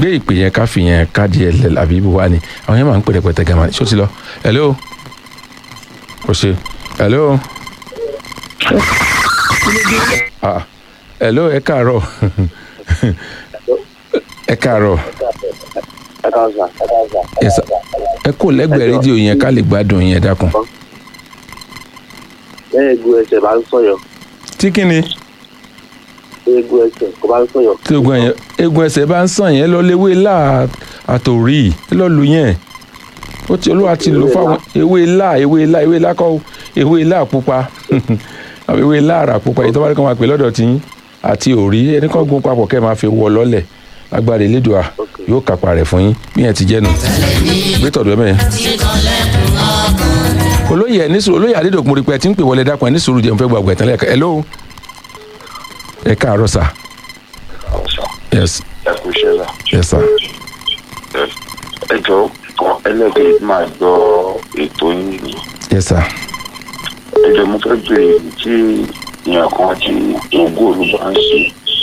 gbé ìpè yẹn ká fi yẹn káàdì ẹ̀ lẹ̀ àbí ibo wa ni àwọn yẹn máa ń pè rẹpẹtẹ gàmà ṣó ti lọ hello o ṣe hello ah hello ẹ káàárọ̀ ẹ káàárọ̀ Yes, sir. ẹ kò lẹ́gbẹ̀ẹ́ rédíò yẹn ká lè gbádùn yẹn dákun eégún ẹsẹ̀ bá ń sọ̀yọ̀ tí kí ni eégún ẹsẹ̀ kò bá ń sọ̀yọ̀. tí ogun ẹ̀yẹ egun ẹsẹ̀ bá ń sàn yẹn lọ léwé láà àtòrí ẹ lọ lu yẹn ó ti olúwa ti lò fáwọn ewé láà ewé láà ewé láà kọ́ ewé láà pupa àwọn ewé láà rà pupa èyí tó bá rí kàn máa pè lọ́dọ̀ tí yín àti òrí ẹni kan gun papọ̀ kẹ́ ẹ máa fi wọ lọ́lẹ̀ agbára ìlédùá yóò kápá rẹ̀ fún yín bí yẹn ti jẹ́ nu gbé tọ̀dọ̀ ẹ mẹ́yẹn. olóyè ẹ ní sùúrù olóyè adédọ̀kùn rí pé ẹ ti ń pè wọlé dákun ẹ ní sùúrù jẹun fẹ́ gbàgbẹ́ tán lẹ́ẹ̀kan hello ẹ káàárọ̀ sà yes ẹ kú iṣẹ́ la yes sir ẹ jọ ẹlẹ́gbẹ̀ẹ́ máa gbọ́ ètò yín ni yes sir ẹ jọ mo fẹ́ béèrè tí èèyàn kan tí ogún olúbá ń ṣe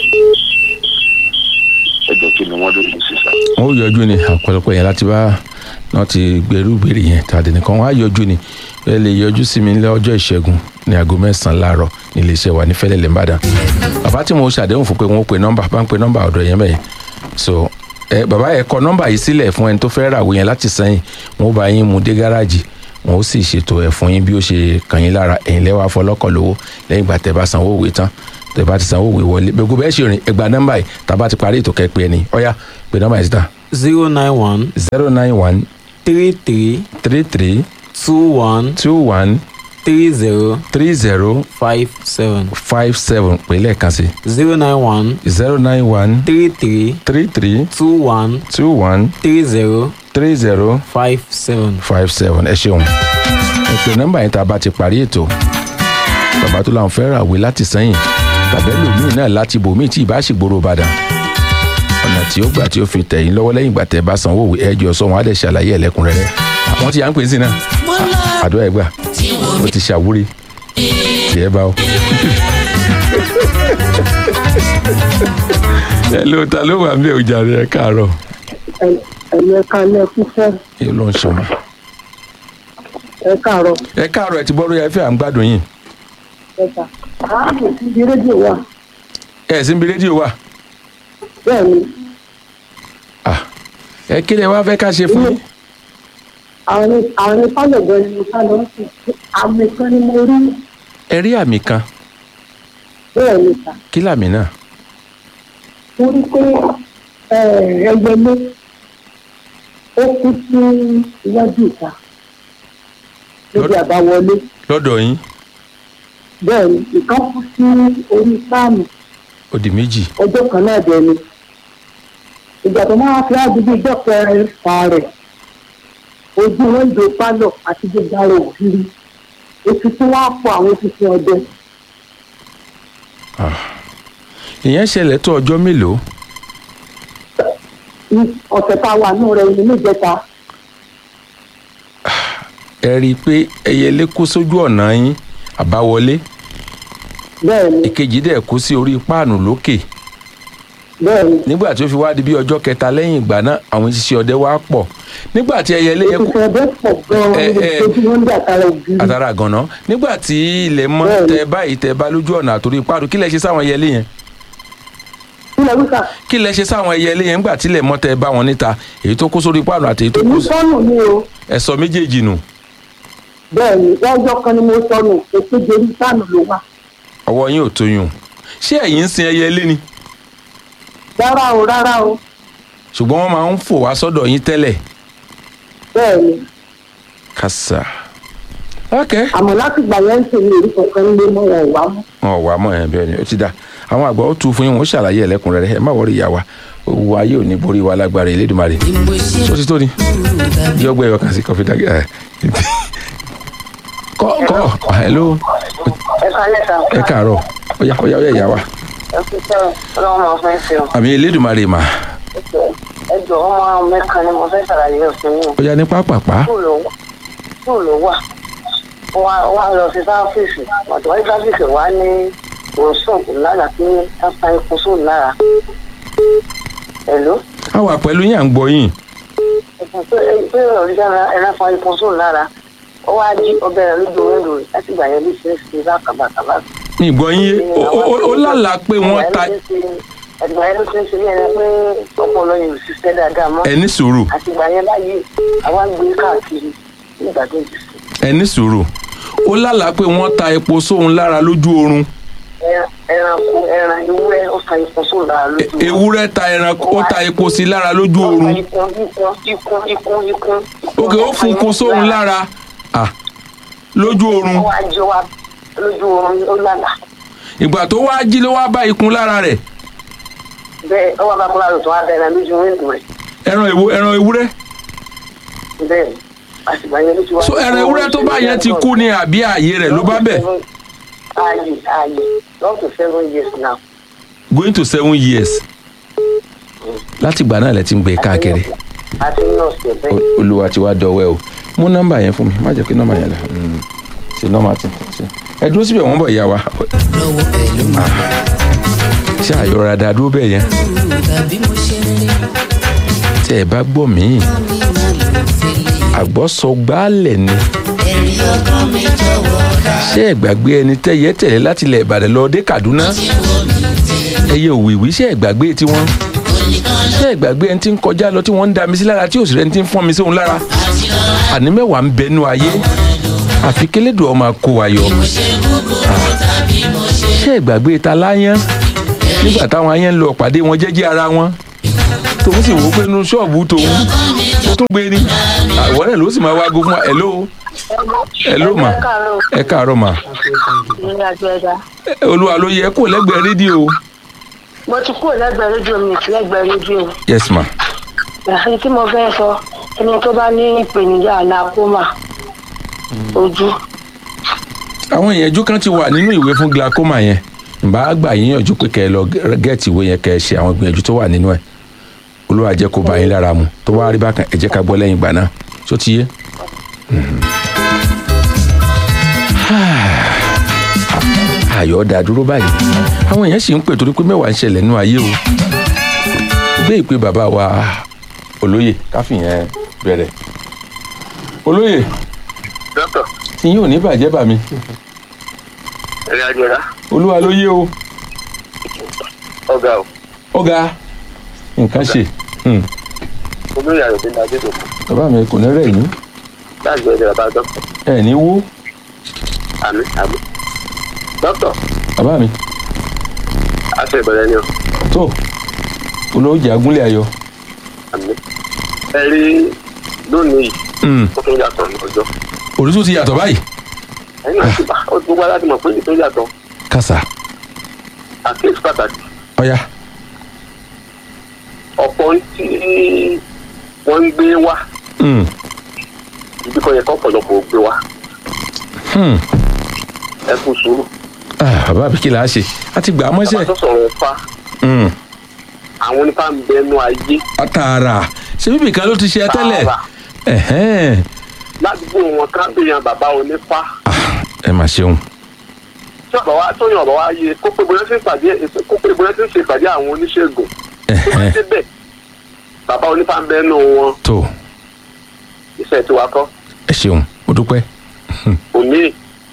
ẹ jọ kí ni wọ́n lè lè ṣe sá. wọn ó yọjú ni ọ̀pọ̀lọpọ̀ yẹn láti bá náà ti gbèrú gbèrè yẹn tàdé nìkan wọn á yọjú ni ẹ lè yọjú sí mi ní ọjọ́ ìṣẹ́gun ní aago mẹ́sàn-án láàárọ̀ ní iléeṣẹ́ wa ní fẹ́lẹ́lẹ̀ ńbàdàn bàbá tí mo ṣàdéhùn fún pé wọn ó pe nọ́mbà bá ń pe nọ́mbà ọ̀dọ̀ yẹn bẹ́ẹ̀ so ẹ bàbá ẹ kọ nọ́mbà yìí sílẹ̀ fún ẹni tó fẹ́ ràwé yẹn láti sẹ́yìn wọn ó bá yín mú dé gáràjì wọn ó sì ṣètò ẹ̀ fún yín bí ó ṣe kàn yín lára ẹ̀yin lẹ́wọ̀ afọlọ́kọ̀ lówó lẹ́yìn ìgbà tẹ́ bá sanwó òwe tán tẹ́ bá ti sanwó òwe wọlé gbogbo bẹ́ẹ̀ ṣe rìn ẹgbàá nọ́mbà yìí tàbá ti parí ètò kẹ́pẹ́ ẹni ọ̀yá pé nọ́mbà yìí síta zero nine one zero nine one three three three three two one two one three zero three zero five seven five seven pé lẹ́ẹ̀kan sí zero nine one zero nine one three three three three two one two one three zero three zero five seven. five seven ẹ ṣeun ẹ pè nọ́mbà yẹn tá a bá ti parí ètò bàbá tó láwọn fẹ́ ràwé láti sẹ́yìn tàbí ẹlòmíì náà láti bòmíì tí ìbá ṣègboro Ìbàdàn ọ̀nà tí ó gbà tí ó fi tẹ̀yìn lọ́wọ́ lẹ́yìn ìgbà tẹ́ bá sanwó òwe ẹjọ́ sọ wọn á dẹ̀ ṣàlàyé ẹlẹ́kùnrẹ́rẹ́ àwọn tí à ń pè sí náà àdó ẹ̀ gbà ó ti ṣàwúrí tí ẹ bá o. ẹ ló ta ló wà ń bẹ ọjà rẹ káàárọ̀ ẹ̀yẹ kalẹ̀ fúnfẹ́ ẹ ló ń ṣọmọ. ẹ káàárọ̀ ẹ káàárọ̀ ẹ ti bọ́ lórí ẹfẹ́ à ń gbádùn yín ẹ̀ka ààbò sí ibi rédíò wa ẹ sì ń bi rédíò wa bẹ́ẹ̀ ni Ah, ẹ kí lẹ wá fẹ́ ká ṣe fún yín. àwọn ní àwọn ní pálọ̀gbọ́n ni mo sá lọ sí àmì kan ni mo rí ẹ rí àmì kan bẹ́ẹ̀ ni sà kí làmì náà mo rí pé ẹyẹlé ó kú sí iwájú ìta níbi Lọ́dọ̀- àbáwọlé lọ́dọ̀ yín bẹ́ẹ̀ ni ìkan kú sí orí sáàmù ó di méjì ọjọ́ kan náà dẹ̀ ni ìgbà tó máa fi àdúgbò ìjọpọ̀ fa rẹ̀ ojú wíńdò pálọ̀ àti gbogbo ara ògiri oṣù tí wọ́n á pọ̀ àwọn òṣìṣẹ́ ọdẹ ìyẹn ṣẹlẹ̀ tó ọjọ́ mélòó ní ọ̀sẹ̀ tá a wà nù rẹ̀ ní níjẹta ẹ rí i pé ẹyẹlé kó sójú ọ̀nà yín àbáwọlé bẹ́ẹ̀ ni ìkejì dẹ̀ kó sí orí páànù lókè bẹ́ẹ̀ ni nígbà tí ó fi wá di bí ọjọ́ kẹta lẹ́yìn ìgbà náà àwọn ìṣiṣẹ́ ọdẹ wá pọ̀ nígbà tí ẹyẹlé yẹn kó òṣìṣẹ́ ọdẹ pọ̀ gan-an Ẹ, ẹ. ojú wíńdò àtàrà ògiri àtàrà gànà nígbà tí ilẹ̀ mọ́ Bẹ́ẹ̀ni. tẹ báyìí tẹ bá lójú ọ̀nà àtòrí páànù kí lẹ ṣe sáwọn ẹyẹlé yẹn nílẹ̀ wíkà kí lẹ ṣe sáwọn ẹyẹlé yẹn nígbà tí ilẹ̀ mọ́ tẹ bá wọn níta èyí tó kó sórí páànù àti èyí tó kó èmi sí sọnù ni o ẹ̀sọ́ méjèèjì nù bẹ́ẹ̀ ni lọ́jọ́ kan ni mo sọnù èkejì orí sáàmù ló wà ọwọ́ yín ò tó yùn ṣé ẹ̀yin ń sin ẹyẹlé ni rárá o rárá o ṣùgbọ́n wọ́n máa ń fò wá sọ́dọ̀ yín tẹ́lẹ̀ bẹ́ẹ̀ ni kàṣà ok àmọ́ láti gbà yẹn ń ṣe ní orí kankan lé mọ́ wọn ò wá mọ́ wọn ò wá mọ́ ẹ̀ bẹ́ẹ̀ ni ó ti dá àwọn àgbà ó tu fún yín wọn ó ṣàlàyé ẹlẹ́kùnrẹ́rẹ́ ẹ má wọrí ìyá wa owó ayé ò ní borí wa lágbára Elédùmarè tó ti tó ni yọ gbé ẹyọ kan sí kọfí dàgẹ ẹ kọ kọ hello ẹ kálẹ̀ sá. ẹ káàárọ̀ ọyá ọyá ọyá ìyá wa ẹ kú sẹ́wọ̀n ọlọ́run máa fẹ́ fi hàn. àmì Elédùmarè mà ẹ jọ ọmọ mẹ́kan ni mo fẹ́ ṣàlàyé òfin yìí. ọyá ní pápápá skul ló skul ló wà wá wá lọ sí sáfíìsì ọ̀dọ̀ wáyé sáfíìsì wá ní òsùn lára pé káfá ikú sùn lára. ẹ̀ló a wà pẹ̀lú yín à ń gbọ́ yín ẹ̀sùn pé pé ọ̀rẹ́dá ẹran fa ipò sóun lára ó wá jí ọbẹ̀ rẹ̀ lójú orí rẹ̀ láti gbà yẹn bí ṣe é ṣe bákàbàkàbà. ní ìgbọ́ yín yé ó- ó ó- ó lálàá pé wọ́n ta ẹ̀dùn ayé ló ti ń ṣe ní ẹni pé ọpọlọ yẹn ò ṣiṣẹ́ dáadáa mọ́ ẹni sùúrù àti ìgbà yẹn báyìí àwa ń gbé káàkiri nígbà tó ti sùn. ẹni sùúrù ó lálàá pé wọ́n ta epo sóun lára lójú oorun Ẹran- ẹranko ẹran ewúrẹ́ ó fa ipò sóun lára lójú oorun. ewúrẹ́ ta ẹran ó ta epo sí lára lójú oorun ikun ikun ikun ikun ikun. òkè ó fún kun sóun lára ah lójú oorun ó wá jọ wá lójú oorun ó lálà ìgbà tó wá jí ló wá bá ikùn lára rẹ̀ bẹ́ẹ̀ ó wá bá kúrò àlùtò wá bẹ̀rẹ̀ lójú wíńdò rẹ̀ ẹran èwo ẹran ewúrẹ́ bẹ́ẹ̀ àtìgbà yẹn ló ti wá. so ẹran ewúrẹ́ tó bá yẹn ti kú ni àbí ààyè rẹ̀ ló bá bẹ̀ ààyè ààyè up to seven years now. going to seven years láti ìgbà náà lẹ ti ń gbé káàkiri àti nọ́ọ̀sì ẹ̀ bẹ́ẹ̀. O- olúwa ti wá dọwẹ́ o mú nọ́mbà yẹn fún mi má jẹ́ kí nọ́mbà yẹn lọ Mm, ṣe nọ́mbà tí ṣe ẹ dúró síbẹ̀ wọ́n bọ̀ ìyá wa lọ́wọ́ pẹ̀lú mi. ṣé àyọ̀rọ̀ dá dúró bẹ́ẹ̀ yẹn tàbí mo ṣe rí tí ẹ bá gbọ́ mí mi máa lò fẹ́lẹ̀. àgbọ̀sọ gbálẹ̀ ni ẹ̀rí ọkàn mi jọ̀wọ́ ká ṣé ẹ gbàgbé ẹni tẹ́yẹ tẹ̀lé láti ilẹ̀ ìbàdàn lọ dé kaduna tí wo mi tẹ̀. ẹyẹ òwìwí ṣé ẹ gbàgbé tiwọn oníkan ṣé ẹ gbàgbé ẹni tí ń kọjá lọ tí wọ́n ń da mi sí lára tí òsì rẹ̀ ti ń fọ́n mi sí òun lára àti lọ́la àní mẹ́wàá ń bẹnu ayé àfi kélédùn ọmọ kó wa yọ mo ṣe kúkúrú tàbí mo ṣe ṣé ẹ gbàgbé ta láyán nígbà táwọn ayán ń lọ pàdé wọn jẹ́jẹ́ ara wọn tòun sì wò ó pé inú ṣọ́ọ̀bù tòun ó tún gbé ní àwọn náà ló sì máa wágo fún wa hello hello ma ẹ káàárọ̀ ma ní àjọ ẹ̀dá. Ẹ, olúwa ló yẹ kó lẹ́gbẹ̀ẹ́ rédíò mo ti kúrò lẹ́gbẹ̀ẹ́ rédíò mi ti lẹ́gbẹ̀ẹ́ rédíò. yes ma èyí tí mo fẹ́ sọ ẹni tó bá ní ìpèníjà àlàkómà ojú àwọn ìyẹnjú kan ti wà nínú ìwé fún glaucoma yẹn ìbá gbà yín yànjú pé kẹ́ ẹ lọ gẹ́ẹ̀tì ìwé yẹn kẹ́ ẹ ṣe àwọn ìgbìyànjú tó wà nínú ẹ̀ olúwa jẹ́ kó bá yín lára mu tó bá rí bákan ẹ jẹ́ ká gbọ́ lẹ́yìn ìgbà náà tó ti yé. Mhm. ayọ̀ dá dúró báyìí àwọn èèyàn sì ń pè torí pé mẹ́wàá ń ṣẹlẹ̀ nínú ayé o gbé ìpè bàbá wa olóyè káfíyẹn bẹ̀rẹ̀ olóyè dókítà tí yóò ní bàjẹ́ bà mí ẹ̀rìn àjò ẹ̀dá olúwa ló yé o ọ̀gá o ọ̀gá nǹkan ṣe Hmm. olóyè àyọ̀dé ní adédò bàbá mi kò ní rẹ̀ yín láti gbẹ̀dẹ̀ bàbá dókítà ẹ̀ ní wó àmì àmì dókítà bàbá mi aṣọ ìbẹ̀rẹ̀ ni o tó olóòjì agúnlẹ̀ ayọ̀ àmì ẹ rí lónìí yìí Hmm. ó tún yàtọ̀ ní ọjọ́ òrùtú ti yàtọ̀ báyìí ẹ̀yin náà ti bá ó ti wá láti mọ̀ pé ètò yàtọ̀ kàṣà àkíyèsí pàtàkì ọ̀yà ọ̀pọ̀ tí wọ́n ń gbé wá Hmm. ibi kan yẹ kọ́ ọ̀pọ̀lọpọ̀ gbé wá Hmm. ẹ kú sùúrù Ah, bàbá mi kí là á ṣe a ti gbà á bàbá mọ́ṣẹ́ tó sọ̀rọ̀ ẹ̀fà Hmm. àwọn onífà ń bẹnu ayé àtàrà ṣé bíbí kan ló ti ṣe ẹ tẹ́lẹ̀ Tààrà. Ẹ̀hẹ́n. ládùúgbò wọn ká bèèyàn bàbá onífà Ah, ẹ mà ṣeun tí ọ̀bà wa tó yàn ọ̀bà wa yé kó pé bóyá ti ń pàdé kó pé bóyá ti ń ṣe ìpàdé àwọn oníṣègùn tó bá Ẹ̀hẹ́n. débẹ̀ bàbá onífà ń bẹnu wọn tó iṣẹ́ tí wàá kọ́ ẹ ṣeun mo dúpẹ́ òní.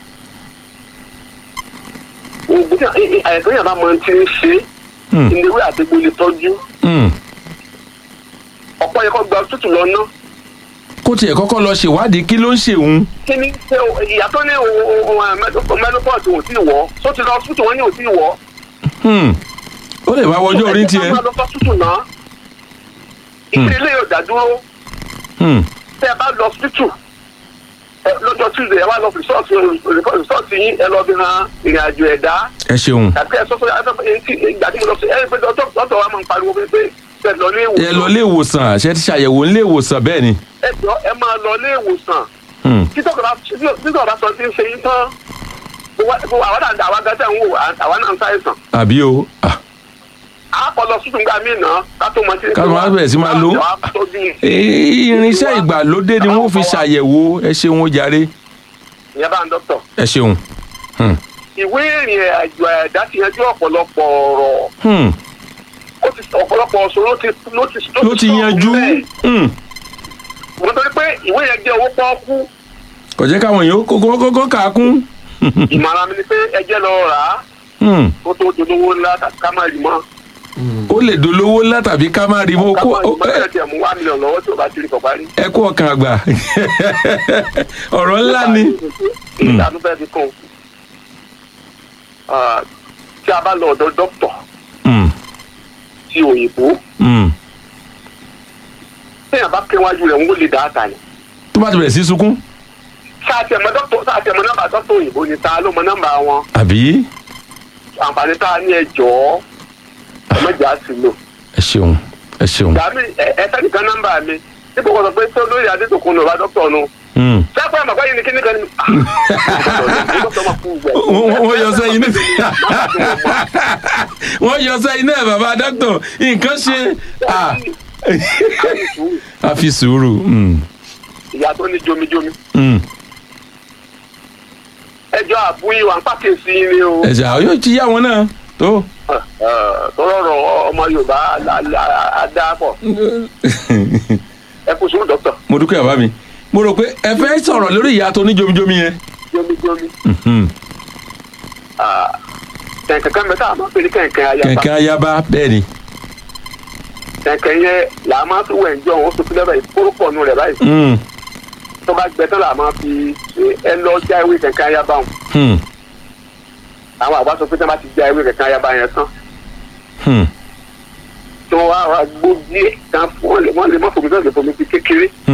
àyẹ̀kọ́ yàrá máa ti ń ṣe Hmm. ìléwé àtẹ̀gbò lè tọ́jú Hmm. ọ̀pọ̀ yẹ kó gba tútù lọ ná. kó tiẹ̀ kọ́kọ́ lọ ṣèwádìí kí ló ń ṣe òun kí ni ṣe ìyá tó ní menopause ò tí ì wọ́ tó ti lọ tútù wọn ní ò tí ì wọ́. Hmm. ó lè máa wọjọ́ orí tiẹ̀ ẹ jẹ́ ká máa lọ sọ tútù náà. ìpínlẹ̀ yóò dá dúró Hmm. tẹ́ ẹ bá lọ tútù lọ́jọ́ tuesday ẹ wá lọ rìsọ́ọ̀tì rìsọ́ọ̀tì yín ẹ lọ bí han ìrìn àjò ẹ̀dá ẹ ṣeun tàbí ẹ sọ fún ẹ ìgbà tí mo lọ sí ẹ pé dọ́tọ̀ wa máa ń pariwo pé pé ẹ lọ ní ẹ lọ ìwòsàn ilé ìwòsàn àṣẹ ti ṣàyẹ̀wò nílé ìwòsàn bẹ́ẹ̀ ni ẹ jọ ẹ máa lọ ní ìwòsàn Hmm. títọ́ bá títọ́ bá sọ ti ń ṣe yín tán gbogbo àwọn náà àwọn gàtẹ́ ń wò àwọn náà ń ṣàìsàn àbí o Ah. àpọ̀lọ tuntun gbà mí náà ká tó mọ tí Ká tó máa bẹ̀rẹ̀ sí máa lò ó. Eh, irinṣẹ́ ìgbàlódé ni wọ́n fi ṣàyẹ̀wò ẹ ṣeun ó jàre ìyẹn bá ń dọ́kítọ̀ ẹ ṣeun Hmm. ìwé ìrìn àjò ẹ̀dá ti yanjú ọ̀pọ̀lọpọ̀ ọ̀rọ̀ Hmm. ó ti ọ̀pọ̀lọpọ̀ ọ̀sùn ló ti ló ti ló ti yanjú bẹ́ẹ̀. Hmm. mo torí pé ìwé yẹn jẹ́ owó pọ́ọ́kú kò jẹ́ káwọn èèyàn kókó kókó kà á kún. ìmọ̀ràn mi ni pé ẹ jẹ́ lọ rà á Hmm. kó tó dolówó ńlá ká má rí mọ́ ó lè dolówó ńlá tàbí ká má rí mọ́ ká kó má rí mọ́ ẹ- ẹ̀ tiẹ̀ mú wá mílíọ̀nù lọ́wọ́ tí o bá ti rí kọ̀ parí. ẹ kú ọkàn àgbà ọ̀rọ̀ ńlá ni. ìdánù fẹ́ fi kún un tí a bá lọ ọ̀dọ̀ dókítà Hmm. ti òyìnbó Hmm. téèyàn bá ké wájú rẹ̀ ń wó lè dá àtà ni. tó bá ti bẹ̀rẹ̀ sí sunkún sáàtì ẹ̀mọ dókítà sáàtì ẹ̀mọ nọ́mbà dókítà òyìnbó ni ta ló mọ nọ́mbà wọn àbí àǹfààní tá a ní ẹ jọ̀ọ́ ẹ̀mẹ́jà sí lò. ẹ ṣeun ẹ ṣeun. dàmí ẹ fẹ́ nìkan nọ́mbà mi níbo kò sọ pé tó lórí adétòkun lọ́ba dókítà nu. Hmm. sáàpẹ́ àmọ̀pá yìí ni kíní kan ní. dókítà máa kú gbẹ. wọ́n wọ́n yọ sẹ́yìn náà wọ́n yọ sẹ́yìn náà bàbá dókítà nǹkan ṣe ah, a fi sùúrù. Hmm. ìyá tó ní jomijomi. Hmm. ẹjọ́ àbúyí wa ń pàkíyèsí ni o. ẹ̀sẹ̀ àwọn yóò ti yá wọn náà tó. tọrọrọ ọmọ yorùbá adáàpọ̀ ẹ kò sún dókítà mo dúpẹ́ bàbá mi mo rò pé ẹ fẹ́ sọ̀rọ̀ lórí ìyá tó ní jomijomi yẹn. jomijomi. Hmm. kẹ̀kẹ́ kan mẹ́ta àmọ́ pé ní kẹ̀kẹ́ ayaba kẹ̀kẹ́ ayaba bẹ́ẹ̀ ni. kẹ̀kẹ́ yẹn là á máa fi wẹ̀ ǹjọ́ wọn fi sílẹ̀ báyìí kóró pọ̀ nù rẹ̀ báyìí Hmm. tó bá gbẹ tán là á máa fi ṣe ẹ lọ já ewé kẹ̀kẹ́ ayaba wọn Hmm. àwọn àgbà sọ pé tí wọ́n bá ti já ewé kẹ̀kẹ́ ayaba yẹn tán Hmm. tí wọ́n wá wá gbó díẹ̀ tán wọ́n lè wọ́n lè má fomi tó lè fomi sí kékeré